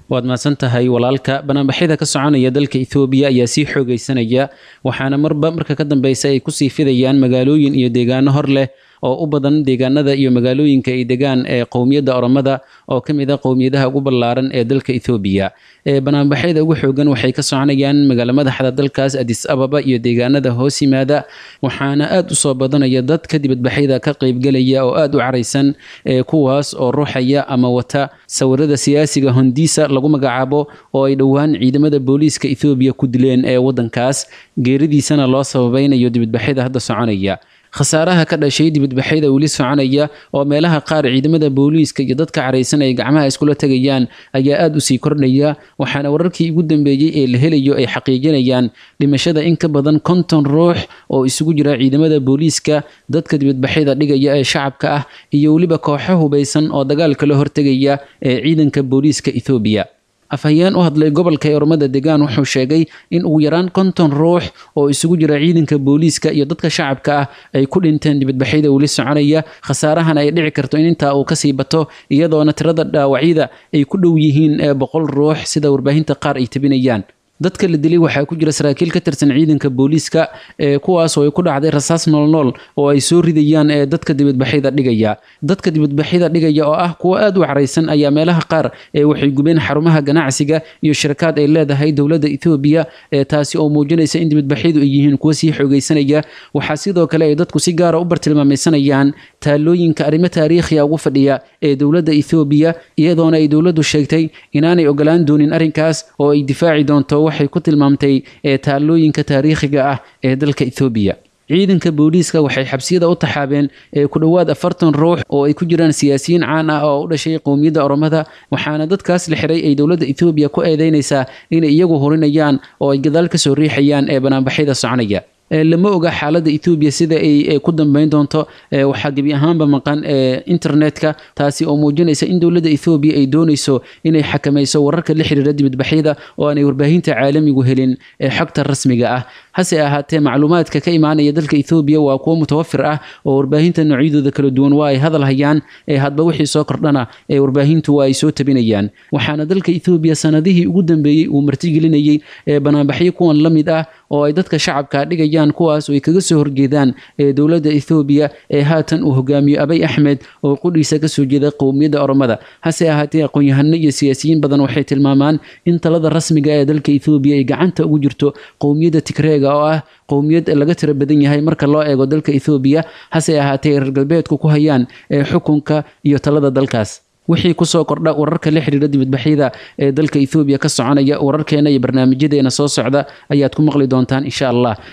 waad mahadsan tahay walaalka banaanbaxyada ka soconaya dalka ethoobiya ayaa sii xoogaysanaya waxaana marba marka ka dambeysa ay kusii fidayaan magaalooyin iyo deegaano hor leh oo u badan deegaanada iyo magaalooyinka ay degaan ee qowmiyadda oromada oo ka mid a qowmiyadaha ugu ballaaran ee dalka ethoobiya ee banaanbaxyada ugu xoogan waxay ka soconayaan magaalo madaxda dalkaas adis ababa iyo deegaanada hoos yimaada waxaana aad u soo badanaya dadka dibadbaxyada ka qaybgelaya oo aad u caraysan ee kuwaas oo ruuxaya ama wata sawirada siyaasiga hondiisa lagu magacaabo oo ay dhowaan ciidamada booliiska ethoobiya ku dileen ee waddankaas geeridiisana loo sababaynayo dibadbaxyada hadda soconaya khasaaraha ka dhashay dibadbaxyada weli soconaya oo meelaha qaar ciidamada booliiska iyo dadka caraysan ay gacmaha iskula tegayaan ayaa aada u sii kordhaya waxaana wararkii ugu dambeeyey ee la helayo ay xaqiijinayaan dhimashada in ka badan konton ruux oo isugu jira ciidamada booliiska dadka dibadbaxyada dhigaya ee shacabka ah iyo weliba kooxo hubaysan oo dagaalka la hortegaya ee ciidanka booliiska ethoobiya afhayeen u hadlay gobolka ee ormada degaan wuxuu sheegay in ugu yaraan konton ruux oo isugu jira ciidanka booliiska iyo dadka shacabka ah ay ku dhinteen dibadbaxyada weli soconaya khasaarahan ay dhici karto in intaa uu kasii bato iyadoona tirada dhaawacyada ay ku dhow yihiin ee boqol ruux sida warbaahinta qaar ay tabinayaan dadka la dilay waxaa ku jira saraakiil ka tirsan ciidanka booliiska ee kuwaasoo ay ku dhacday rasaas noolnool oo ay soo ridayaan ee dadka dibadbaxyada dhigaya dadka dibadbaxyada dhigaya oo ah kuwo aad u caraysan ayaa meelaha qaar ee waxay gubeen xarumaha ganacsiga iyo shirkaad ay leedahay dowladda ethoobiya ee taasi oo muujinaysa in dibadbaxyadu ay yihiin kuwo sii xoogaysanaya waxaa sidoo kale ay dadku si gaara u bartilmaamaysanayaan taalooyinka arrimo taariikhiya ugu fadhiya ee dowladda ethoobiya iyadoona ay dowladdu sheegtay inaanay ogolaan doonin arrinkaas oo ay difaaci doonto waxay ku tilmaamtay ee taalooyinka taariikhiga ah ee dalka ethoobiya ciidanka booliiska waxay xabsiyada u taxaabeen ee ku dhowaad afartan ruux oo ay ku jiraan siyaasiyiin caan ah oo u dhashay qowmiyadda oromada waxaana dadkaas la xiray ay dowladda ethoobiya ku eedeynaysaa inay iyagu horinayaan oo ay gadaal ka soo riixayaan ee banaanbaxyada soconaya lama oga xaaladda ethoobiya sida ay ku dambeyn doonto waxaa gebi ahaanba maqan internetka taasi oo muujinaysa in dowladda ethoobiya ay doonayso inay xakamayso wararka la xiriira dibadbaxyada oo aanay warbaahinta caalamigu helin ee xogta rasmiga ah hase ahaatee macluumaadka ka imaanaya dalka ethoobiya waa kuwo mutawafir ah oo warbaahinta noocyadooda kala duwan waa ay hadal hayaan ee hadba wixii soo kordhana ee warbaahintu waa ay soo tabinayaan waxaana dalka ethoobiya sanadihii ugu dambeeyey uu martigelinayey ee banaanbaxyo kuwan la mid ah oo ay dadka shacabka dhigayaan kuwaas oo ay kaga soo horjeedaan ee dowladda ethoobiya ee haatan uu hogaamiyo abay axmed oo qudhiisa kasoo jeeda qowmiyadda oromada hase ahaatee aqoon-yahano iyo siyaasiyiin badan waxay tilmaamaan in talada rasmiga ee dalka ethoobiya ay gacanta ugu jirto qowmiyadda tigreega oo ah qowmiyad laga tiro badan yahay marka loo eego dalka ethoobiya hase ahaatee reer galbeedku ku hayaan ee xukunka iyo talada dalkaas wixii kusoo kordha wararka la xiriira dibadbaxyada ee dalka ethoobiya ka soconaya wararkeena iyo barnaamijyadeena soo socda ayaad ku maqli doontaan insha allah